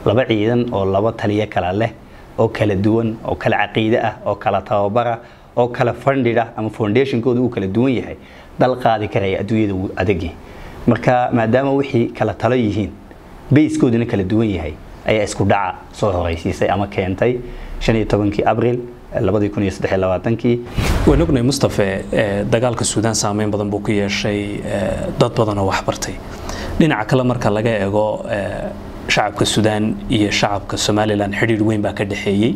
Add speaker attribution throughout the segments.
Speaker 1: laba ciidan oo laba taliyo kala leh oo kala duwan oo kala caqiide ah oo kala tababara oo kala fundid ah ama foundationkooda uu kala duwan yahay dal qaadi karaya adduunyada uu adagi marka maadaama wixii kala talo yihiin bayskooduna kala duwan yahay ayaa isku dhaca soo horeysiisay ama keentay shan iyo tobankii abril labadii kun iyo saddex iyo labaatankii
Speaker 2: waan ognahay mustafe dagaalka suudaan saameyn badan buu ku yeeshay dad badan oo waxbartay dhinaca kale marka laga eego shacabka suudaan iyo shacabka somalilan xidhiir weyn baa ka dhexeeyey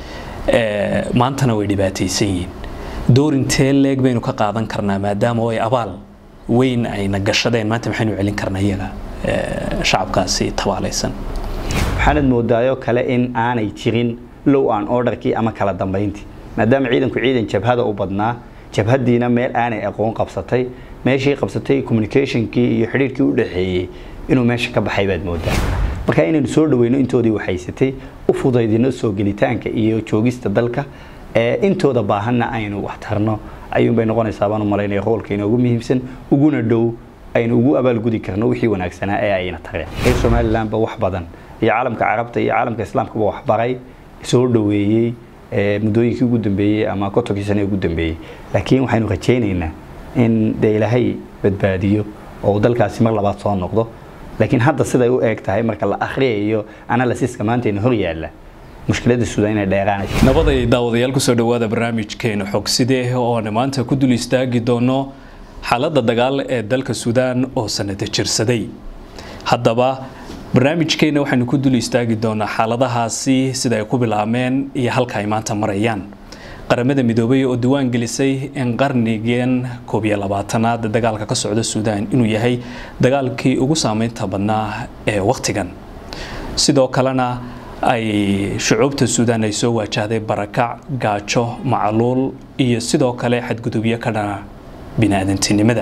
Speaker 2: maantana way dhibaataysan yihiin doorintee leeg baynu ka qaadan karnaa maadaama ay abaal weyn ayna gashadeen maanta maxaynu celin karnaa iyaga shacabkaasi tabaalaysan
Speaker 1: waxaanad moodaayo kale in aanay jirin low aan orderkii ama kala dambayntii maadaama ciidanku ciidan jabhada u badnaa jabhadiina meel aanay aqoon qabsatay meeshii qabsatay communicationkii iyo xidhiirkii u dhexeeyey inuu meesha ka baxay baad moodaa marka inaynu soo dhaweyno intoodii waxhaysatay u fudaydino soo gelitaanka iyo joogista dalka intooda baahanna aynu wax tarno ayuunbay noqonaysaa baan u malaynaya hoolka inoogu muhiimsan uguna dhow aynu ugu abaalgudi karno wixii wanaagsanaa ee ayna tareen reer somalilandba wax badan iyo caalamka carabta iyo caalamka islaamkaba wax baray soo dhaweeyey muddooyinkii ugu dambeeyey ama kontonkii sane ugu dambeeyey laakiin waxaynu rajaynaynaa in dee ilaahay badbaadiyo oo dalkaasi mar labaad soo noqdo laakiin hadda siday u eeg tahay marka la akhriyayo analysiska maantayna hor yaalla mushkiladda suudaan inay dheeraanayso
Speaker 2: nabaday daawadayaal kusoo dhowaada barnaamijkeena xogsidee oona maanta ku dul istaagi doono xaaladda dagaal ee dalka suudaan oo sanada jirsaday haddaba barnaamijkeena waxaynu ku dul istaagi doonaa xaaladahaasi sida ay ku bilaabmeen iyo halka ay maanta marayaan qaramada midoobay oo diwaan gelisay in qarnigeen koob iyo labaatanaad dagaalka ka socda suudaan inuu yahay dagaalkii ugu saameynta badnaa ee wakhtigan sidoo kalena ay shucuubta suudaan ay soo waajahday barakac gaajo macluul iyo sidoo kale xadgudubyo ka dhana biniaadantinimada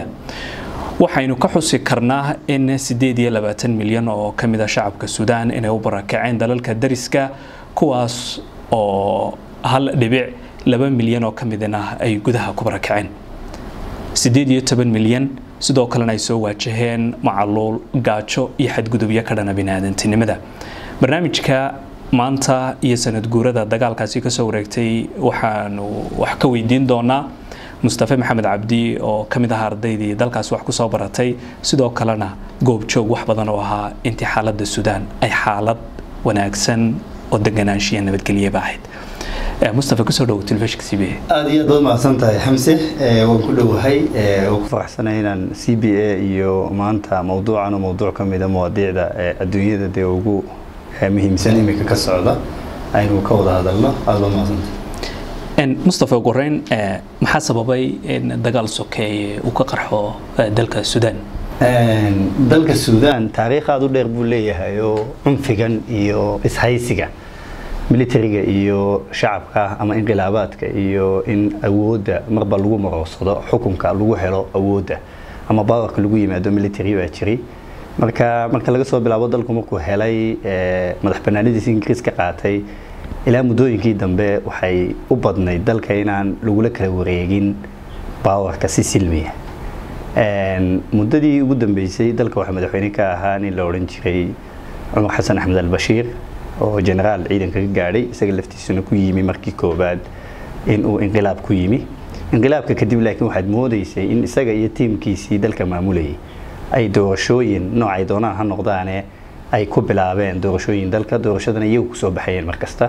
Speaker 2: waxaynu ka xusi karnaa in sideed iyo labaatan milyan oo ka mid a shacabka suudaan inay u barakaceen dalalka dariska kuwaas oo hal dhibic laba milyan oo ka midna ay gudaha ku barakaceen sideed iyo toban milyan sidoo kalena ay soo waajaheen macaluul gaajo iyo xadgudubyo ka dhana biniaadantinimada barnaamijka maanta iyo sanad guurada dagaalkaasi kasoo wareegtay waxaanu wax ka weydiin doonaa mustafe maxamed cabdi oo ka mid aha ardaydii dalkaas wax kusoo baratay sidoo kalena goobjoog wax badan oo ahaa intii xaaladda suudaan ay xaalad wanaagsan oo deganaanshiya nabadgelyaba ahayd mustafe kusoo dhowo telefishinka c b a
Speaker 1: aada iyo aad baad mahadsan tahay xamse waan ku dhowahay waan ku faraxsanay inaan c b a iyo maanta mawduucan oo mawduuc ka mida mawaadiicda adduunyada dee ugu muhiimsan imika ka socda aynu ka wada hadalno aada baad mahadsantahay
Speaker 2: mustafa ugu horeyn maxaa sababay in dagaal sokeeye uu ka qarxo dalka suudaan
Speaker 1: dalka suudaan taariikh aada u dheer buu leeyahay oo cunfigan iyo ishaysiga militariga iyo shacabka ama inqilaabaadka iyo in awoodda marba lagu maroorsado xukunka lagu helo awoodda ama bawarka lagu yimaado military baa jiray marka marka laga soo bilaabo dalku markuu helay madax banaanadiisa ingiriiska qaatay ilaa muddooyinkii dambe waxay u badnayd dalka inaan lagula kala wareegin baawarka si silmiya muddadii ugu dambeysay dalka waxaa madaxweyne ka ahaa nin la odhan jiray cumar xasan axmed albashiir oo generaal ciidanka ka gaadhay isaga laftiisuna ku yimi markii koobaad inuu inqilaab ku yimi inqilaabka kadib laakiin waxaad moodaysay in isaga iyo tiimkiisii dalka maamulayay ay doorashooyin noocay doonaan ha noqdaane ay ku bilaabeen doorashooyin dalka doorashadana iyagu kusoo baxayeen markasta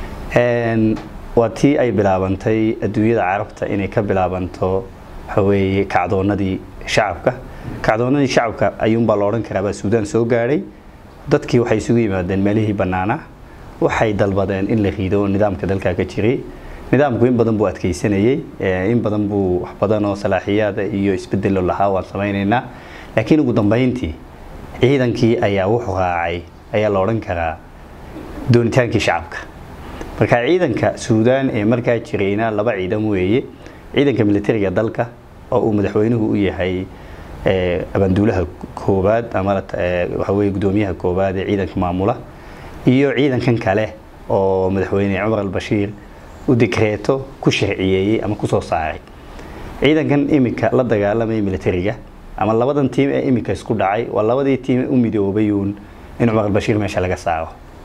Speaker 1: waa tii ay bilaabantay adduunyada carabta inay ka bilaabanto waxaweeye kacdoonadii shacabka kacdoonadii shacabka ayuunbaa la odhan karaabaa suudaan soo gaadhay dadkii waxay isugu yimaadeen meelihii bannaana waxay dalbadeen in la riido nidaamka dalka ka jiray nidaamku in badan buu adkeysanayey in badan buu wax badan oo salaaxiyaada iyo isbedelo lahaa waan samaynaynaa laakiin ugu dambeyntii ciidankii ayaa wuxuu raacay ayaa la odhan karaa doonitaankii shacabka marka ciidanka suudaan ee markaa jirayna laba ciidan weeye ciidanka militariga dalka oo uu madaxweynuhu u yahay abaanduulaha koobaad ama waxaweye gudoomiyaha koobaad ee ciidanka maamula iyo ciidankan kale oo madaxweyne cumar albashiir u dikreeto ku sharciyeeyey ama kusoo saaray ciidankan imika la dagaalamaya militariga ama labadan tiim ee imika isku dhacay waa labadii tiim u midoobayuun in cumar albashiir meesha laga saaro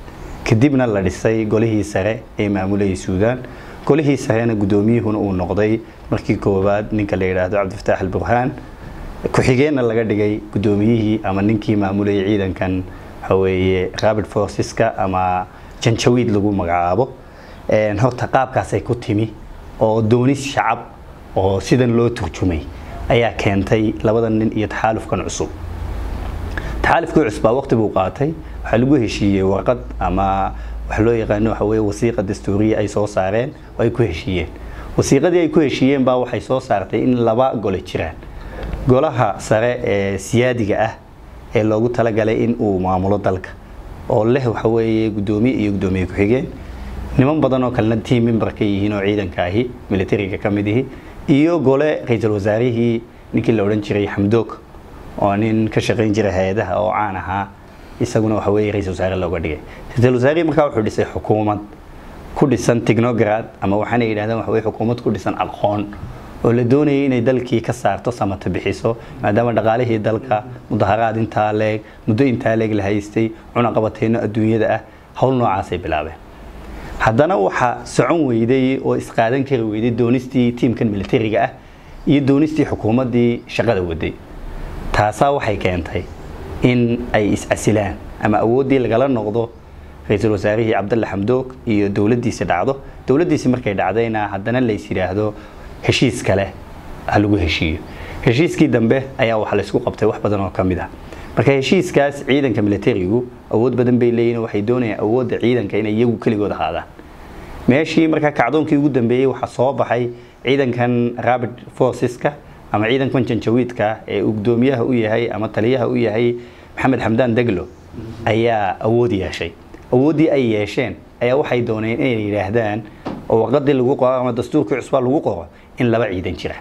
Speaker 1: kadibna la dhisay golihii sare ee maamulayay suudaan golihii sarena guddoomiyuhuna uu noqday markii koowaad ninka la yidhaahdo cabdifataax alburhaan ku-xigeenna laga dhigay guddoomiyihii ama ninkii maamulayay ciidankan waxaweeye rabid forceska ama janjawiid lagu magacaabo horta qaabkaasay ku timi oo doonis shacab oo sidan loo turjumay ayaa keentay labadan nin iyo taxaalufkan cusub taxaalufkii cusbaa waqti buu qaatay waxaa lagu heshiiyey warqad ama waxa loo yaqaano waxa weye wasiiqa dastuuriya ay soo saareen oo ay ku heshiiyeen wasiiqadii ay ku heshiiyeen baa waxay soo saartay in laba gole jiraan golaha sare ee siyaadiga ah ee loogu talagalay in uu maamulo dalka oo leh waxa weeye guddoomiye iyo guddoomiye ku-xigeen niman badan oo kalena team member ka yihiin oo ciidanka ahi militariga ka mid ihi iyo gole ra-iisul wasaarihii ninkii la odhan jiray xamdoog oo nin ka shaqayn jiray hay-adaha oo caan ahaa isaguna waxa weeye ra-iisul wasaare looga dhigay ra-iisul wasaarihii markaa wuxuu dhisay xukuumad ku dhisan technograd ama waxaana yidhahdeen waxa weye xukuumad ku dhisan aqoon oo la doonayay inay dalkii ka saarto samata bixiso maadaama dhaqaalihii dalka mudaharaad intaa leeg muddo intaa leeg la haystay cunaqabateyno adduunyada ah howl noocaasay bilaabeen haddana waxaa socon weyday oo isqaadan kari weyday doonistii tiimkan militariga ah iyo doonistii xukuumaddii shaqada waday taasaa waxay keentay in ay iscasilaan ama awooddii lagala noqdo ra-iisul wasaarihii cabdalle xamdoog iyo dowladdiisi dhacdo dowladdiisi markay dhacdayna haddana lays yidhaahdo heshiis kale ha lagu heshiiyo heshiiskii dambe ayaa waxa laysku qabtay wax badan oo ka mid ah marka heshiiskaas ciidanka militarigu awood badan bay leeyihin waxay doonayaan awoodda ciidanka inay iyagu keligood ahaadaan meeshii markaa kacdoonkii ugu dambeeyey waxaa soo baxay ciidankan rabid forceska ama ciidankan janjawiidka ee uu gudoomiyaha u yahay ama taliyaha u yahay maxamed xamdaan deglo ayaa awood yeeshay awooddii ay yeesheen ayaa waxay dooneen inay yidhaahdaan oo warqadii lagu qoro ama dastuurkii cusbaa lagu qoro in laba ciidan jira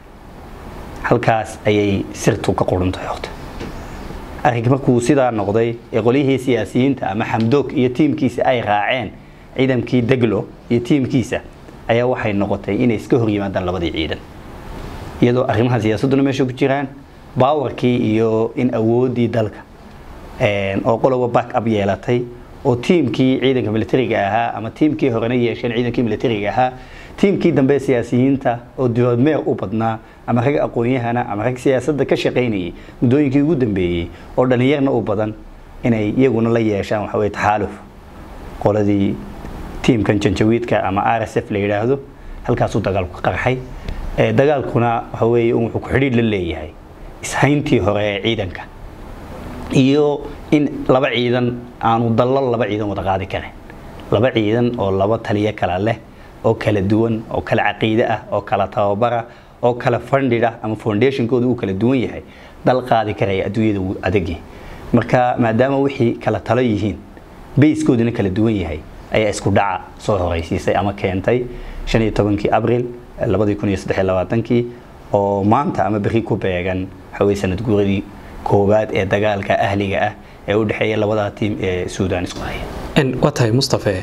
Speaker 1: halkaas ayay sirtu ka quruntahay horta arrinka markuu sidaa noqday ee qolyihii siyaasiyiinta ama xamdoog iyo tiimkiisa ay raaceen ciidankii deglo iyo tiimkiisa ayaa waxay noqotay inay iska hor yimaadaan labadii ciidan iyadoo arrimaha siyaasadduna meesha ku jiraan baawarkii iyo in awooddii dalka oo qoloba back up yeelatay oo tiimkii ciidanka militariga ahaa ama tiimkii horena yeesheen ciidankii militariga ahaa tiimkii dambe siyaasiyiinta oo dibaadmeer u badnaa ama rag aqoon-yahana ama rag siyaasadda ka shaqaynayay muddooyinkii ugu dambeeyey oo dhallinyarna u badan inay iyaguna la yeeshaan waxa weye taxaaluf qoladii tiimkan janjawiidka ama r s f la yidhaahdo halkaasuu dagaalku ka qarxay dagaalkuna waxa weeye wuxuu ku xidhiidh la leeyahay ishayntii hore ee ciidanka iyo in laba ciidan aanu dallo laba ciidan wada qaadi karin laba ciidan oo laba taliyo kala leh oo kala duwan oo kala caqiide ah oo kala tababara oo kala fundid ah ama foundationkooda uu kala duwan yahay dal qaadi karaya adduunyada uu adagi marka maadaama wixii kala talo yihiin bayskooduna kala duwan yahay ayaa isku dhaca soo horeysiisay ama keentay shan iyo tobankii abril labadii kun iyo saddex iyo labaatankii oo maanta ama berri ku beegan waxa weye sanad guuradii koowaad ee dagaalka ahliga ah ee u dhexeeya labadaa tiim ee suudaan isku haya
Speaker 2: waa tahay mustafe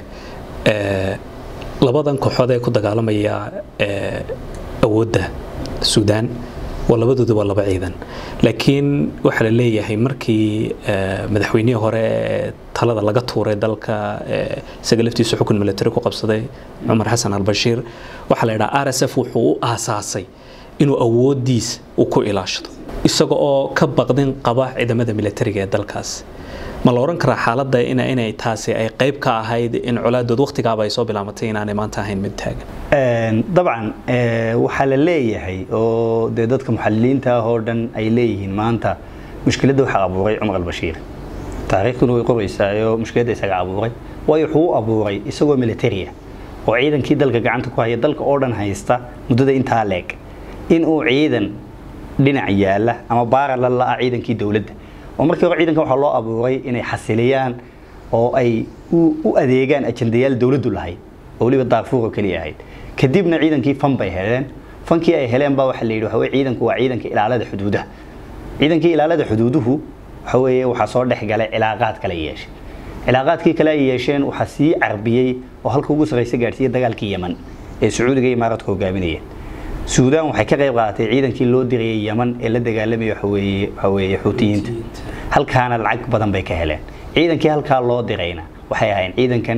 Speaker 2: labadan kooxood ee ku dagaalamaya awoodda suudaan waa labadooda waa laba ciidan laakiin waxaa la leeyahay markii madaxweynihii hore ee talada laga tuuray dalka isaga laftiisa xukun military ku qabsaday cumar xasan albashiir waxaa la yidhaha r s f wuxuu u aasaasay inuu awooddiisa uu ku ilaashado isaga oo ka baqdin qaba ciidamada militariga ee dalkaas ma la oran karaa xaaladda inay taasi ay qayb ka ahayd in colaadood waqtigaaba ay soo bilaamatay inaanay maanta ahayn mid taagan
Speaker 1: dabcan waxaa la leeyahay oo dee dadka muxaliliinta ah oo dhan ay leeyihiin maanta mushkiladda waxaa abuuray cumar albashiir taariikhduna way qoraysaayo mushkiladda isaga abuuray waayo wuxuu u abuuray isagoo militaria oo ciidankii dalka gacanta ku haya dalka oo dhan haysta muddada intaa leeg in uu ciidan dhinac yaala ama baarala la-a ciidankii dowladda oo markii hore ciidanka waxaa loo abuuray inay xasiliyaan oo ay u adeegaan ajandayaal dowladdu lahayd oo weliba daarfuur oo keliya ahayd kadibna ciidankii fan bay heleen fankii ay heleen baa waxaa la yidhi waxa weye ciidanku waa ciidanka ilaalada xuduudaha ciidankii ilaalada xuduuduhu waxa weeye waxaa soo dhex galay cilaaqaad kale yeeshay cilaaqaadkii kale ay yeesheen waxaa sii carbiyey oo halka ugu sarraysa gaadhsiiyey dagaalkii yeman ee sacuudiga imaaradka hogaaminayeen suudaan waxay ka qayb qaadatay ciidankii loo dirayay yeman ee la dagaalamaya waxaweeye xuutiyiinta halkaana lacag badan bay ka heleen ciidankii halkaa loo dirayna waxay ahayn ciidankan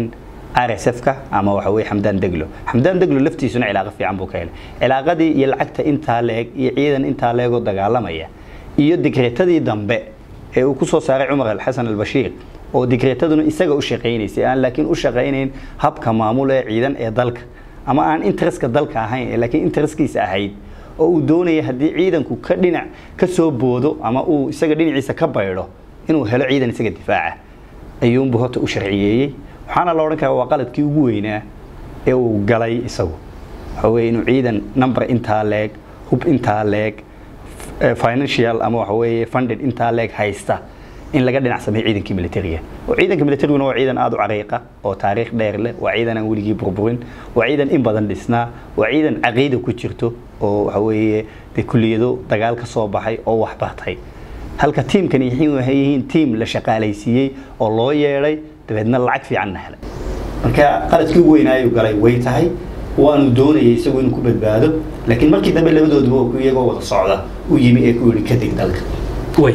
Speaker 1: rsfka ama waxa weye xamdaan deglo xamdaan deglo laftiisuna cilaaqo fiican buu ka helay cilaaqadii iyo lacagta intaa leeg iyo ciidan intaa leegoo dagaalamaya iyo digreetadii dambe ee uu kusoo saaray cumar alxasan albashiir oo digreetaduna isaga u shaqaynaysay aan laakiin u shaqaynayn habka maamul ee ciidan ee dalka ama aan interestka dalka ahayn ee laakiin intereskiisa ahayd oo uu doonaya haddii ciidanku ka dhinac ka soo boodo ama uu isaga dhinaciisa ka baydho inuu helo ciidan isaga difaaca ayuunbu horta u sharciyeeyey waxaana la odhan karaa waa qaladkii ugu weynaa ee uu galay isagu waxa weye inuu ciidan number intaa leeg hub intaa leeg financial ama waxa weeye funded intaa leeg haysta in laga dhinac sameeyo ciidankii militariga oo ciidanka militariguna waa ciidan aada u cariiqa oo taariikh dheer leh waa ciidan aan weligii burburin waa ciidan in badan dhisnaa waa ciidan caqiida ku jirto oo waxa weeye dee kulliyado dagaal ka soo baxay oo wax bartay halka tiimkani waxay yihiin tiim la shaqaalaysiiyey oo loo yeedhay dabeedna lacag fiicanna helay marka qaladkii ugu weynaayuu galay way tahay waanu doonayay isagu inuu ku badbaado laakiin markii dambe labadooduba iyagoo wada socda u yimi ee ku yidhi ka deg dalka
Speaker 2: way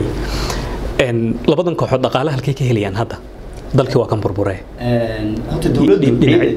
Speaker 2: labadan kooxood dhaqaale halkay ka helayaan hadda dalkii waa kan burburee
Speaker 1: horta dowladdu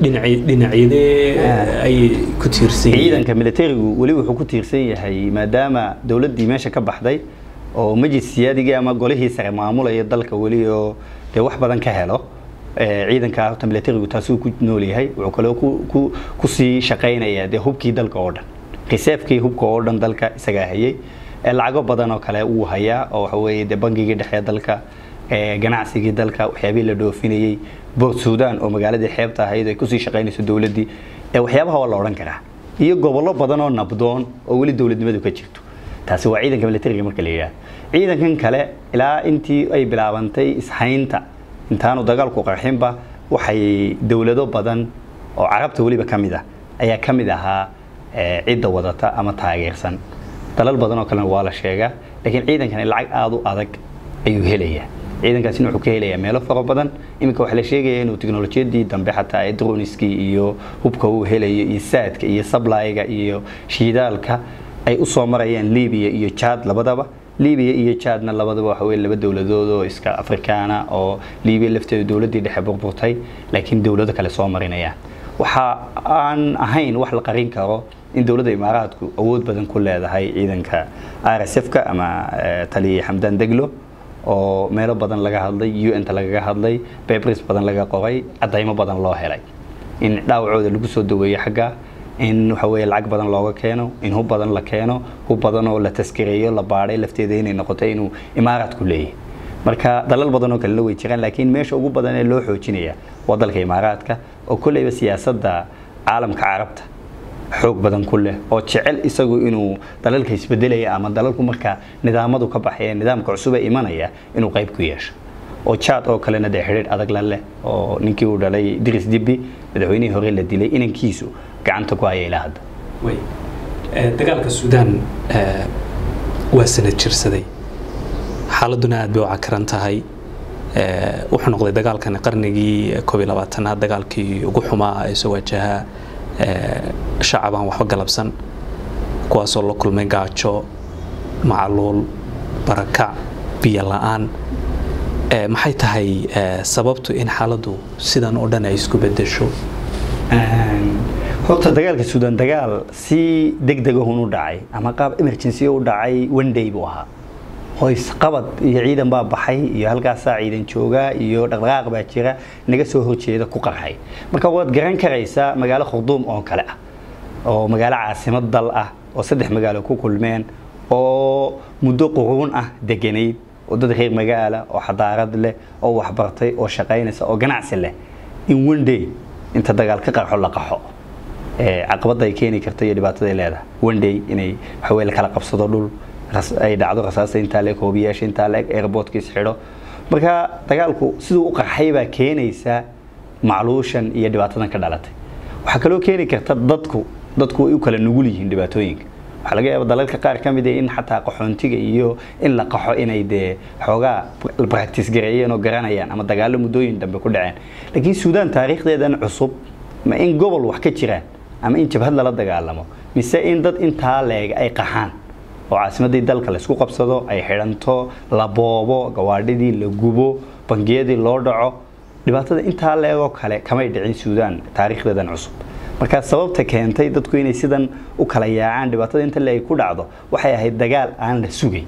Speaker 2: dhinacyadee ay ku tiirsan
Speaker 1: ciidanka militarigu weli wuxuu ku tiirsan yahay maadaama dowladdii meesha ka baxday oo majlis siyaadigii ama golihii sare maamulaya dalka weli oo dee wax badan ka helo ciidanka horta militarigu taasuu ku nool yahay wuxuu kaloo ku kusii shaqaynayaa dee hubkii dalka oo dhan reservekii hubka oo dhan dalka isagaa hayay lacago badan oo kale wuu hayaa oo waxa weeye dee bangigii dhexe dalka ganacsigii dalka waxyaabihii la dhoofinayey boort sudan oo magaaladii xeebta ahayd ay kusii shaqaynayso dowladdii waxyaabaha waa la odhan karaa iyo gobollo badan oo nabdoon oo weli dowladnimadu ka jirto taasi waa ciidanka militariga marka la yidhaahdo ciidankan kale ilaa intii ay bilaabantay ishaynta intaanu dagaalku qarxinba waxay dowlado badan oo carabta weliba ka mid ah ayaa ka mid ahaa cidda wadata ama taageersan dalal badan oo kalena waa la sheegaa laakiin ciidankani lacag aada u adag ayuu helayaa ciidankaasina wuxuu ka helayaa meelo fara badan iminka waxaa la sheegaya inuu teknolojiyadii dambe xataa ee droniskii iyo hubka uu helayo iyo saadka iyo sablayga iyo shiidaalka ay u soo marayaan libiya iyo jad labadaba libiya iyo jadna labadaba waxa weye laba dowladood oo iska afrikaana oo libiya lafteeda dowladdii dhexe burburtay laakiin dowlado kale soo marinayaan waxa aan ahayn wax la qarin karo in dowladda imaaraadku awood badan ku leedahay ciidanka rsfka ama taliya xamdaan deglo oo meelo badan laga hadlay un-ta lagaga hadlay bebris badan laga qoray cadaymo badan loo helay in dhaawacooda lagu soo daweeyo xagga in waxa weye lacag badan looga keeno in hub badan la keeno hub badan oo la taskireeyo la baadhay lafteeda inay noqotay inuu imaaraadku leeyahay marka dalal badan oo kalena way jiraan laakiin meesha ugu badan ee loo xoojinaya waa dalka imaaraadka oo kolleyba siyaasadda caalamka carabta xoog badan ku leh oo jecel isagu inuu dalalka isbedelaya ama dalalku markaa nidaamadu ka baxaya nidaamka cusube imanaya inuu qayb ku yeesho oo jad oo kalena dee xidhiidh adag la leh oo ninkii uu dhalay diris dibbi madaxweynihii hore la dilay inankiisu gacanta ku haya ilaa hadda
Speaker 2: dagaalka suudaan waa sanad jirsaday xaaladuna aad bay u cakaran tahay wuxuu noqday dagaalkan qarnigii koob iyo labaatanaad dagaalkii ugu xumaa ee soo wajaha shacab aan waxba galabsan kuwaasoo la kulmay gaajo macluul barakac biyo la-aan maxay tahay sababtu in xaaladdu sidan oo dhan ay isku bedesho
Speaker 1: horta dagaalka suudaan dagaal si deg degahun u dhacay ama qaab emergency u dhacay one day buu ahaa hoys qabad iyo ciidan baa baxay iyo halkaasaa ciidan joogaa iyo dhaqdhaqaaq baa jira naga soo horjeeda ku qarxay marka waad garan karaysaa magaalo khurduum oo kale ah oo magaalo caasimad dal ah oo saddex magaalo ku kulmeen oo muddo quruun ah deganayd oo dad reer magaala oo xadaarad leh oo waxbartay oo shaqaynaysa oo ganacsi leh in one day inta dagaal ka qarxo la qaxo caqabada ay keeni karta iyo dhibaatada ay leedahay one day inay waxaweye la kala qabsado dhul ay dhacdo rasaasa intaa leeg hoobiyaasha intaa leeg airportkiis xidho marka dagaalku siduu u qarxay baa keenaysa macluushan iyo dhibaatadan ka dhalatay waxaa kaloo keeni karta dadku dadku way u kala nugul yihiin dhibaatooyinka waxaa laga yaaba dalalka qaar ka mid ah in xataa qaxoontiga iyo in la qaxo inay dee xoogaa practice gareeyeen oo garanayaan ama dagaalo muddooyin dambe ku dhaceen laakiin suudaan taariikhdeedan cusub ma in gobol wax ka jiraan ama in jabhad lala dagaalamo mise in dad intaa leeg ay qaxaan oo caasimadii dalka laysku qabsado ay xidhanto la boobo gawaadhidii la gubo bangiyadii loo dhaco dhibaatada intaa leegoo kale kamay dhicin suudaan taariikhdeedan cusub markaa sababta keentay dadku inay sidan u kala yaacaan dhibaatada inta leeg ku dhacdo waxay ahayd dagaal aan la sugay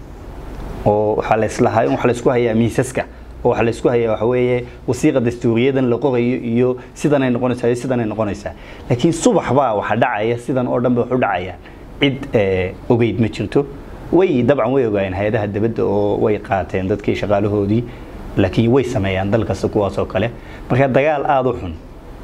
Speaker 1: oo waxaa laislahaa waxa laisku hayaa miisaska oo waxaa laisku hayaa waxa weeye wasiiqa dastuuriyadan la qorayo iyo sidanay noqonaysaa iyo sidanay noqonaysaa laakiin subax baa waxa dhacaya sidan oo dhan ba wax u dhacaya cid ogeyd ma jirto way dabcan way ogaayeen hay-adaha dibadda oo way qaateen dadkii shaqaalahoodii laakiin way sameeyaan dal kasta kuwaas oo kale marka dagaal aada u xun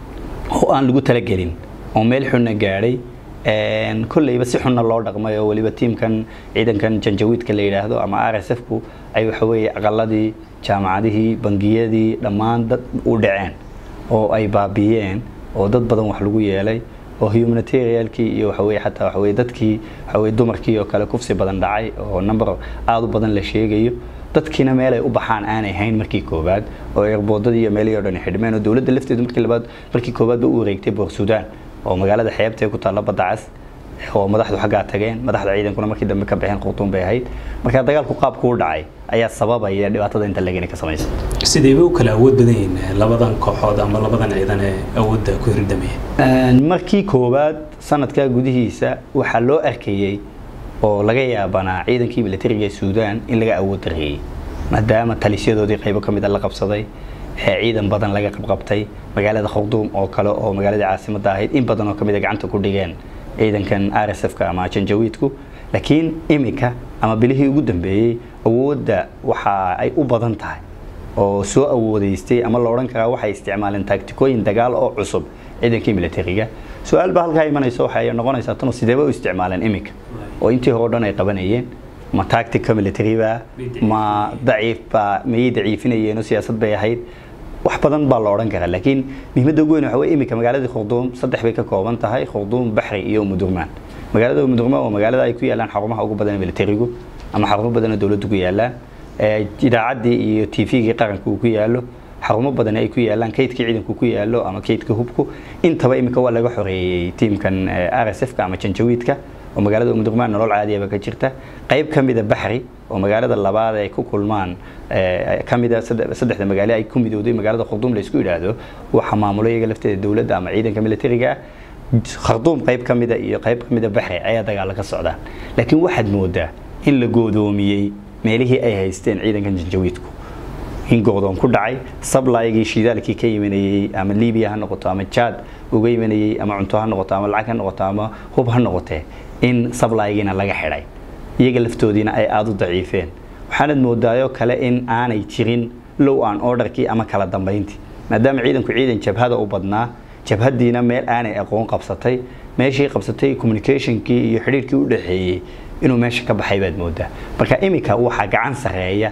Speaker 1: oo aan lagu talagelin oo meel xunna gaadhay kolleyba si xunna loo dhaqmay oo weliba tiimkan ciidankan janjawiidka la yidhaahdo ama r s f ku ay waxa weeye aqaladii jaamacadihii bangiyadii dhammaan dad u dhaceen oo ay baabiyeen oo dad badan wax lagu yeelay oo humanitarialkii iyo waxaweye xataa waxaweye dadkii waxaweye dumarkii oo kale kufsi badan dhacay oo number aada u badan la sheegayo dadkiina meel ay u baxaan aanay hayn markii koowaad oo eerboodadii iyo meelihii o dhan xidhmeen oo dowladda lafteedu markii labaad markii koowaad ba u wareegtay boor suudaan oo magaalada xeebta ku taalla badda cas oo madaxdu xaggaa tageen madaxda ciidankuna markii dambe ka baxeen khutuun bay ahayd marka dagaalku qaabku u dhacay ayaa sababaya dhibaatada inta lagani ka samaysa
Speaker 2: sidayba u kala awood badan yihiin labadan kooxood ama labadan ciidan ee awoodda ku hirdamaya
Speaker 1: markii koowaad sanadkaa gudihiisa waxaa loo arkayey oo laga yaabanaa ciidankii militariga ee suudaan in laga awood dareeyey maadaama talisyadoodii qaybo ka mida la qabsaday ciidan badan laga qabqabtay magaalada khurduum oo kale oo magaaladii caasimadda ahayd in badan oo ka mida gacanta ku dhigeen ciidankan r s f-ka ama janjawiidku laakiin imika ama bilihii ugu dambeeyey awoodda waxa ay u badan tahay oo soo awoodeystay ama la odhan karaa waxay isticmaaleen taagtikooyin dagaal oo cusub ciidankii militariga su-aal baa halkaa imanaysa waxay noqonaysaa tano sideeba u isticmaaleen imika oo intii hore o dhan ay qabanayeen ma tactica military ba ma daciif ba mayay daciifinayeen oo siyaasad bay ahayd wax badan baa la odhan karaa laakiin muhiimadda ugu weyn waxa weye imika magaaladii khurduum saddex bay ka kooban tahay khurduum baxri iyo umudurmaan magaalada umudurmaan waa magaalada ay ku yaalaan xarumaha ugu badan ee militarigu ama xarumo badan oo dowladdu ku yaalaan idaacaddii iyo t v-gii qaranka uu ku yaalo xarumo badan ay ku yaalaan kaydkii ciidanku ku yaalo ama kaydka hubku intaba imika waa laga xoreeyey tiimkan r s f-ka ama janjawiidka oo magaalada umudurmaan nolol caadiyaba ka jirta qayb ka mida baxri oo magaalada labaad ay ku kulmaan kamida saddexda magaalo ay ku midowday magaalada khurduum la isku yidhaahdo waxa maamulo iyaga lafteeda dowladda ama ciidanka militariga ah khurduum qayb ka mida iyo qayb ka mida baxri ayaa dagaalo ka socdaan laakiin waxaad moodaa in la goodoomiyey meelihii ay haysteen ciidankan janjawiidku in go'doon ku dhacay sablaygii shidaalkii ka imanayey ama libiya ha noqoto ama jaad uga imanayey ama cunto ha noqoto ama lacag ha noqoto ama hub ha noqotee in sablaygiina laga xidhay iyaga laftoodiina ay aada u daciifeen waxaanad moodaayo kale in aanay jirin low aan orderkii ama kala dambayntii maadaama ciidanku ciidan jabhada u badnaa jabhadiina meel aanay aqoon qabsatay meeshii qabsatay communicationkii iyo xidhiirkii u dhaxeeyey inuu meesha ka baxay baad moodaa marka imika waxaa gacan sareeya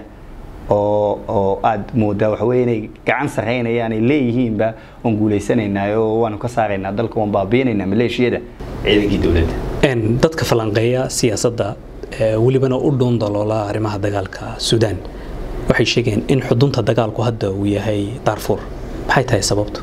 Speaker 1: oo oo aada moodaa waxa weye inay gacan sarreynayaan ay leeyihiinba oon guulaysanaynaa oo waanu ka saaraynaa dalka waan baabiinaynaa maleeshiyada ciidankii dowladda
Speaker 2: dadka falanqeeya siyaasadda welibana u dhuun daloola arrimaha dagaalka suudaan waxay sheegeen in xudunta dagaalku hadda uu yahay daarfuur maxay tahay sababtu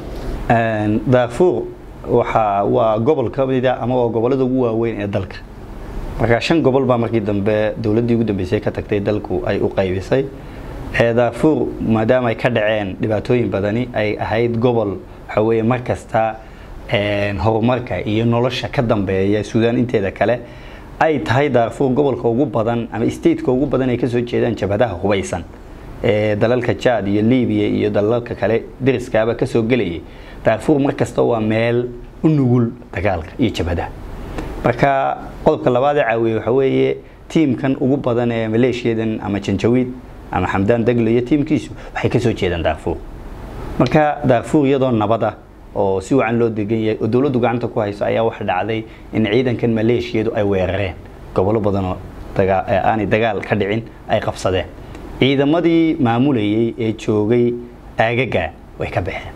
Speaker 1: daarfuur waxa waa gobol ka mida ama waa gobollada ugu waaweyn ee dalka markaa shan gobol baa markii dambe dowladdii ugu dambeysay ka tagtay dalku ay u qaybisay daarfuur maadaama ay ka dhaceen dhibaatooyin badani ay ahayd gobol waxa weeye mar kasta horumarka iyo nolosha ka dambeeya suudaan inteeda kale ay tahay daarfuur gobolka ugu badan ama stateka ugu badan ay kasoo jeedaan jabhadaha hubaysan ee dalalka jaad iyo libiya iyo dalalka kale deriskaaba kasoo gelayay daarfuur mar kasta waa meel u nugul dagaalka iyo jabhadaha marka qodobka labaad ee caawiye waxa weeye tiimkan ugu badan ee maleeshiyadan ama janjawiid ama xamdaan daglo iyo tiimkiisu waxay kasoo jeedaan daarfuur marka daarfuur iyadoo nabada oo si wacan loo degan yahay oo dowladdu gacanta ku hayso ayaa waxa dhacday in ciidankan maleeshiyadu ay weerareen gobollo badanoo aanay dagaal ka dhicin ay qabsadeen ciidamadii maamulayay ee joogay aagaga way ka baxeen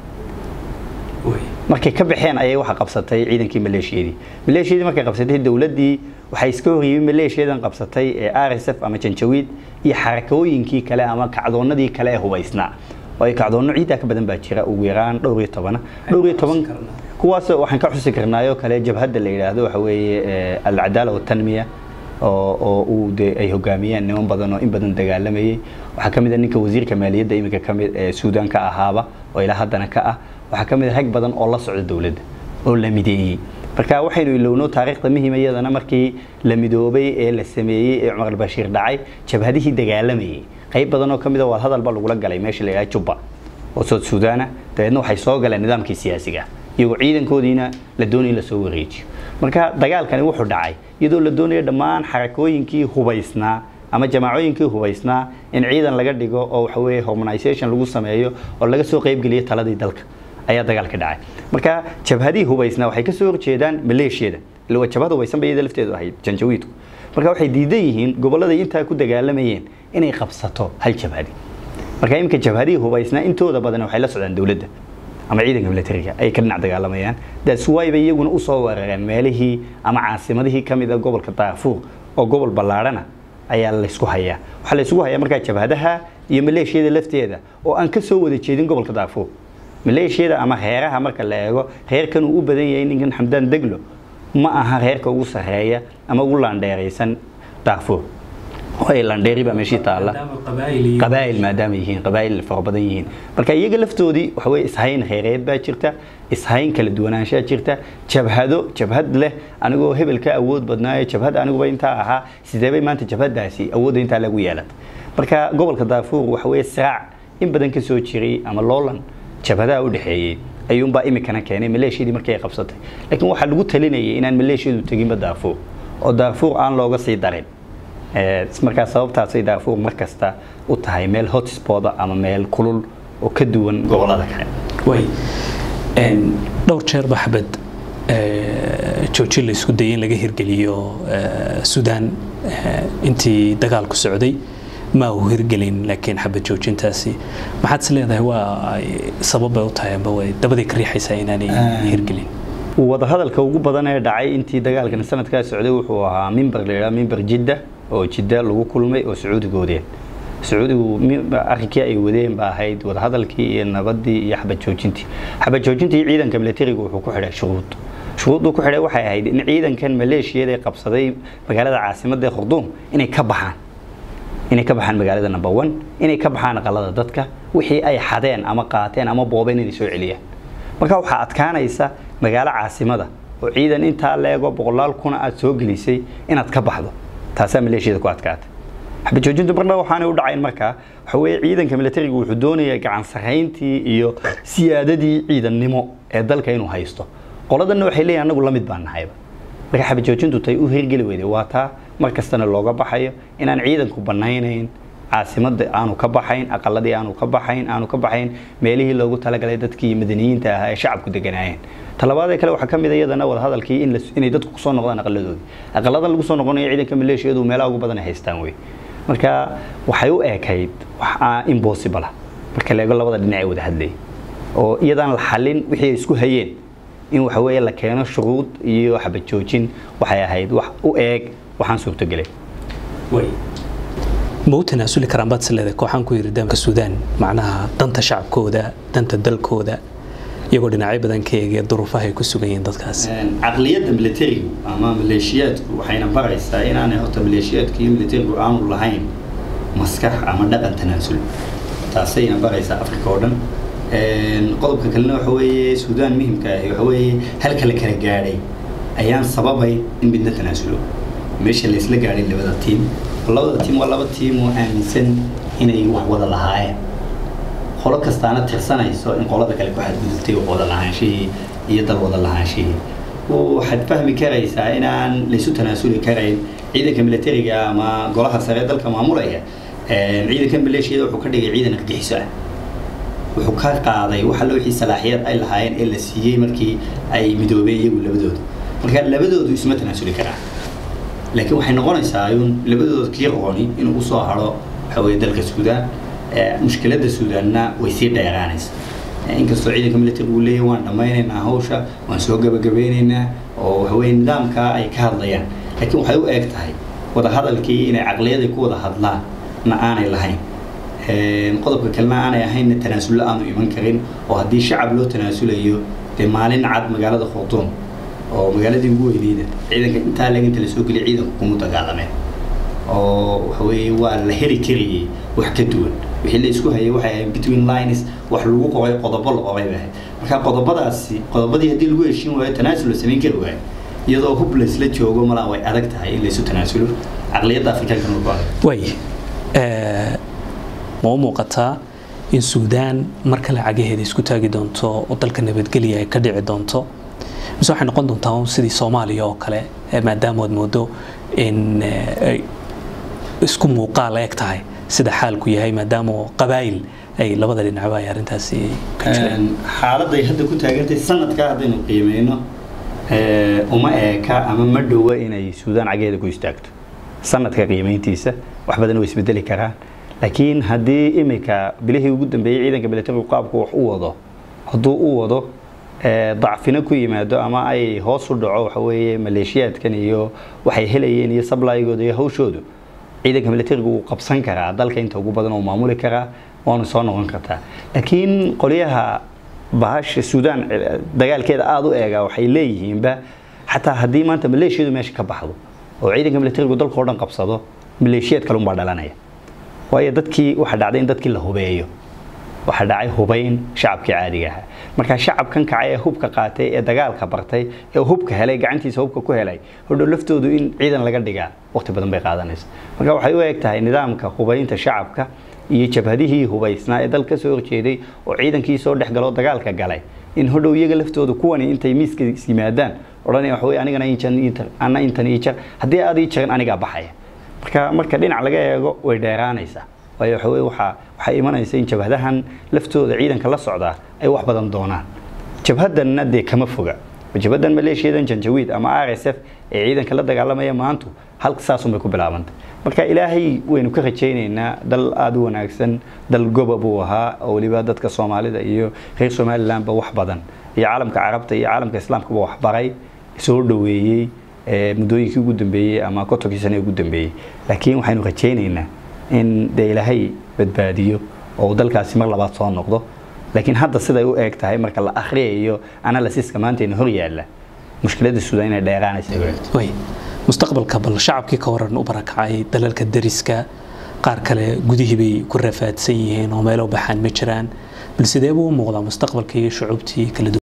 Speaker 1: markay ka baxeen ayay waxa qabsatay ciidankii maleeshiyadii maleeshiyadii markay qabsatay dowladdii waxay iska horyimid maleeshiyadan qabsatay ee r s f ama janjawiid iyo xarakooyinkii kale ama kacdoonadii kale ee hubaysnaa oo ay kacdoonno ciiddaa ka badan baa jira ugu yaraan dhowr iyo tobana dhowr iyo toban kuwaas waxaan ka xusi karnaayoo kale jabhadda la yidhaahdo waxa weeye alcadaala watanmiya oo oo uu de ay hogaamiyeen niman badan oo in badan dagaalamayay waxaa ka mid a ninka wasiirka maaliyadda iminka ka mid ee suudaan ka ahaaba oo ilaa haddana ka ah waxaa ka mid a rag badan oo la socda dowladda oo la mideeyey marka waxaynu ilowno taariikhda muhiima iyadana markii la midoobay ee la sameeyey ee cumar albashiir dhacay jabhadihii dagaalamayay qayb badan oo ka mid a waa hadalba lagula galay meesha la yidhaha jubba oo sood suudaana dabeedna waxay soo galeen nidaamkii siyaasiga iyagoo ciidankoodiina la doonaya in lasoo wareejiyo marka dagaalkani wuxuu dhacay iyadoo la doonayo dhammaan xarakooyinkii hubaysnaa ama jamaacooyinkii hubaysnaa in ciidan laga dhigo oo waxa weeye harmonization lagu sameeyo oo laga soo qaybgeliyo taladii dalka ayaa dagaalka dhacay marka jabhadihii hubaysnaa waxay kasoo horjeedaan maleeshiyada ila waa jabhad hubaysan bay iyada lafteedu ahayd janjawiidku marka waxay diidan yihiin gobolladay intaa ku dagaalamayeen inay qabsato hal jabhadi marka iminka jabhadihii hubaysnaa intooda badan waxay la socdaan dowladda ama ciidanka militariga ay ka dhinac dagaalamayaan that's why bay iyaguna usoo weerareen meelihii ama caasimadihii ka mid a gobolka daafuur oo gobol ballaadhana ayaa laysku hayaa waxaa laysku hayaa markaa jabhadaha iyo maleeshiyada lafteeda oo aan ka soo wada jeedin gobolka daafuur maleeshiyada ama reeraha marka la eego reerkan uu u badan yahay ninkan xamdaan deglo ma aha reerka ugu sarreeya ama ugu laandheeraysan daafuur way landheeri baa meeshii taalla qabaa'il maadaama yihiin qabaa'il fara badan yihiin marka iyaga laftoodii waxa weye ishayn kheyreed baa jirta ishayn kala duwanaanshaa jirta jabhado jabhad leh anigoo hebel ka awood badnaayo jabhad aniguba intaa ahaa sideebay maanta jabhadaasi awoodda intaa lagu yeelata marka gobolka daafuur waxa weye siraac in badan ka soo jiray ama loolan jabhadaha u dhexeeyey ayuunbaa imikana keenay maleeshiyadii markii ay qabsatay laakiin waxaa lagu talinayay inaan maleeshiyadu teginba daafuur oo daafuur aan looga sii darin markaa sababtaasay daafuur mar kasta u tahay meel hotspot ama meel kulul oo ka duwan gobolada kale
Speaker 2: way dhowr jeer ba xabad joojin la isku dayay in laga hirgeliyo suudaan intii dagaalku socday ma uu hirgelin laakiin xabad joojintaasi maxaad is leedahay waa sababbay u tahay amba way dabadii ka riixaysaa inaanay hirgelin
Speaker 1: wadahadalka ugu badan ee dhacay intii dagaalkan sanadkaa socday wuxuu ahaa mimber la yidhaha mimber jidda oo jidda lagu kulmay oo sacuudiga wadeen sacuudigu arrinkii ay wadeen ba ahayd wadahadalkii iyo nabadii iyo xabad joojintii xabad joojintii ciidanka militariga wuxuu ku xidhay shuruud shuruudduu ku xidhay waxay ahayd in ciidankan maleeshiyada qabsaday magaalada caasimadda khurduum inay ka baxaan inay ka baxaan magaalada number one inay ka baxaan aqalada dadka wixii ay xadeen ama qaateen ama boobeen inay soo celiyaan marka waxaa adkaanaysa magaalo caasimada oo ciidan intaa leego boqolaal kuna aad soo gelisay inaad ka baxdo taasaa maleeshiyada ku adkaatay xabajoojintu marna waxaanay u dhacayn markaa waxa weeye ciidanka militariga wuxuu doonayaa gacan sarrayntii iyo siyaadadii ciidannimo ee dalka inuu haysto qoladanna waxay leeyihin anagu la mid baan nahayba marka xabajoojintu tay u hirgeli weyday waa taa mar kastana looga baxayo inaan ciidanku banaynayn caasimada aanu ka baxayn aqaladii aanu ka baxayn aanu ka baxayn meelihii loogu talagalay dadkii madaniyiinta ahaa ee shacabku deganaayeen talabaadee kale waxaa ka mid a iyadana wadahadalkii in inay dadku kusoo noqdaan aqaladoodii aqaladan lagu soo noqonayo ciidanka maleeshiyadu meelaha ugu badan ay haystaan wey marka waxay u ekayd wax impossible ah marka la eego labada dhinac ee wada hadlayay oo iyadaan la xalin wixii ay isku hayeen in waxa weeye la keeno shuruud iyo xabad joojin waxay ahayd wax u eeg waxaan suurtogelay
Speaker 2: ma u tanaasuli karaan baad isleedahay kooxaan ku yiri daamka suudaan macnaha danta shacabkooda danta dalkooda iyagoo dhinacyo badan ka eegaya duruufaha ay ku sugan yihiin dadkaas
Speaker 1: caqliyadda militarigu ama maleeshiyaadku waxayna baraysaa inaanay horta maleeshiyaadku iyo militarigu aanu lahayn maskax ama dhaqan tanaasul taasayna baraysaa afrika oo dhan qodobka kalena waxa weeye suudaan muhimka ahi waxa weeye halka la kala gaadhay ayaan sababay in midna tanaasulo meesha la isla gaadhay labada tiim labada tiim waa laba tiim oo aaminsan inay wax wada lahaayeen qolo kastaana tirsanayso in qolada kale ku xadgudubtay wax wada lahaanshihii iyo dal wada lahaanshihii waxaad fahmi karaysaa inaan laysu tanaasuli karayn ciidanka militariga ama golaha sare ee dalka maamulaya ciidanka maleeshiyada wuxuu ka dhigay ciidan argixiso ah wuxuu ka qaaday wax alla wixii salaaxiyad ay lahaayeen ee la siiyey markii ay midoobeen iyagu labadooda marka labadoodu isma tanaasuli karaan laakiin waxay noqonaysaa in labadooda kii rooni inuu usoo haro waxa weye dalka suudaan mushkiladda suudaanna way sii dheeraanaysa inkastoo ciidanka military uu leeyahy waan dhammaynaynaa hawsha waan soo gabagabeynaynaa oo waxaweye nidaamkaa ay ka hadlayaan laakiin waxay u eeg tahay wadahadalkii inay caqliyadii ku wada hadlaan na aanay lahayn qodobka kalena aanay ahaynna tanaasulla aanu iman karin oo haddii shacab loo tanaasulayo dee maalin cad magaalada khurduum oo magaaladii ugu weyneyda ciidanka intaa leg inta lasoo geliya ciidanku kuma dagaalameen oo waxaweye waa la heli karayay wax ka duwan wixii la isku hayay waxay ahayd between lines wax lagu qoray qodobo la qoray bay ahayd marka qodobadaasi qodobadii haddii lagu heshin waayo tanaasul la samayn kari waayo iyadoo hub laysla joogo malaa way adag tahay in laysu tanaasulo caqliyadda afrikaanka nagu adag
Speaker 2: way ma u muuqataa in suudaan mar kale cagaheeda isku taagi doonto oo dalka nabadgelya ay ka dhici doonto mise waxay noqon doontaa un sidii soomaaliya oo kale maadaama aad moodo in ay isku muuqaal eg tahay sida xaalku yahay maadaama qabaayil ay labada dhinacba ay arrintaasi ka jireen
Speaker 1: xaaladday hadda ku taagantay sanadka haddaynu qiimeyno uma eeka ama ma dhowa inay suudaan cagaheeda ku istaagto sanadka qiimeyntiisa wax badan way isbedeli karaan laakiin haddii imika bilihii ugu dambeeyey ciidanka militarigu qaabku wax u wado hadduu u wado dacfina ku yimaado ama ay hoos u dhaco waxa weeye maleeshiyaadkan iyo waxay helayeen iyo sablaygooda iyo hawshoodu ciidanka militarigu wuu qabsan karaa dalka inta ugu badan oo maamuli karaa waanu soo noqon kartaa laakiin qolyaha bahasha suudaan dagaalkeeda aada u eega waxay leeyihiinba xataa haddii maanta maleeshiyadu meesha ka baxdo oo ciidanka militarigu dalka oo dhan qabsado maleeshiyaad kale unbaa dhalanaya waayo dadkii waxaa dhacday in dadkii la hubeeyo waxaa dhacay hubayn shacabkii caadiga ahaa markaa shacabkan kacay ee hubka qaatay ee dagaalka bartay ee hubka helay gacantiisa hubka ku helay hodhow laftoodu in ciidan laga dhigaa waqti badan bay qaadanaysa marka waxay u eg tahay nidaamka hubaynta shacabka iyo jabhadihii hubaysnaa ee dalka soo horjeeday oo ciidankii soo dhex galoo dagaalka galay in hodhow iyaga laftoodu kuwani intay miiska yimaadaan odhanaya waxa wey anigana ana intan ii jar haddii aad ii jarin anigaa baxaya marka marka dhinac laga eego way dheeraanaysaa waayo waxa wey waxaa waxaa imanaysa in jabhadahan laftooda ciidanka la socdaa ay wax badan doonaan jabhadanna dee kama foga jabhadan maleeshiyadan janjawiid ama r s f ee ciidanka la dagaalamaya maantu halka saasunbay ku bilaabantay marka ilaahay waynu ka rajaynaynaa dal aada u wanaagsan dal goba buu ahaa oo weliba dadka soomaalida iyo reer somalilandba wax badan iyo caalamka carabta iyo caalamka islaamkaba wax baray soo dhoweeyey muddooyinkii ugu dambeeyey ama kontonkii sane ugu dambeeyey laakiin waxaynu rajaynaynaa in dee ilaahay badbaadiyo oo dalkaasi mar labaad soo noqdo laakiin hadda siday u eeg tahay marka la akhriyayo analysiska maantayna hor yaalla mushkiladda suudaan inay dheeraanaysa
Speaker 2: way mustaqbalka bal shacabkii ka waran u barakacay dalalka dariska qaar kale gudihii bay ku rafaadsan yihiin oo meelo baxaan ma jiraan bal sidee buu u muuqdaa mustaqbalka iyo shucuubtii kala duwan